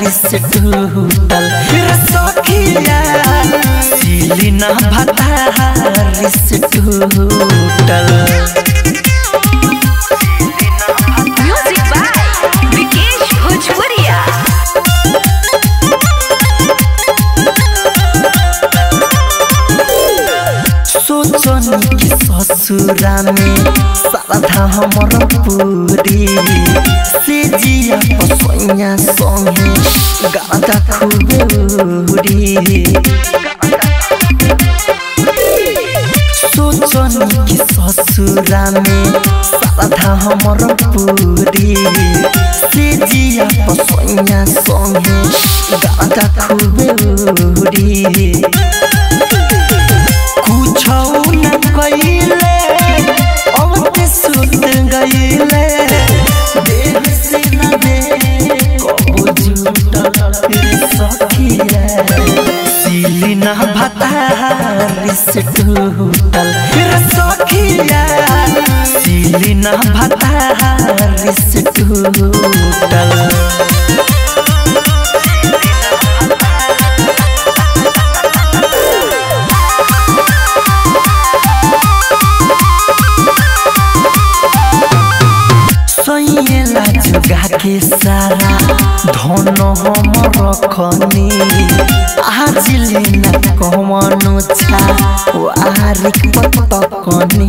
से टूटल रे सखिया सिली ना भतार से टूटल म्यूजिक बाय विकेश भोजपुरिया सोचनी कि ससुरा में साधा हमर पूरी से जिया पसैया संगे गादा खूबे उड़ी सोचनी कि ससुरा में साधा हमर पूरी से जिया पसैया संगे गादा खूबे उड़ी कुछौ न कइले अब ते सुत गइले देह से न दे कबो झूठल रे सखिया सिली न भतार से टूटल रे सखिया सिली न भतार से टूटल सैला जुगा के सारा धन हम रखनी आज लेना कमनो छा वारिक पतकनी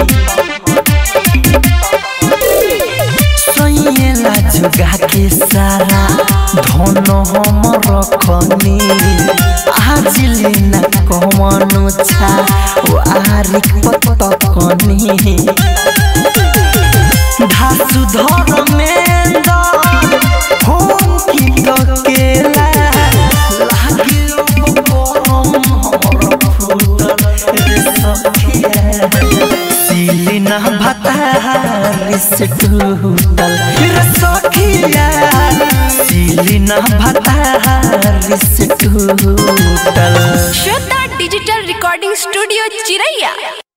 सैला जुगा के सारा धन हम रखनी आज लेना कमनो छा वारिक पतकनी धासु धर्मेन्द्र होम की ककेला लागियो परम हमर फूटल रे सखिया सिली ना भतार से टूटल रे सखिया सिली ना भतार से टूटल श्रद्धा डिजिटल रिकॉर्डिंग स्टूडियो चिरैया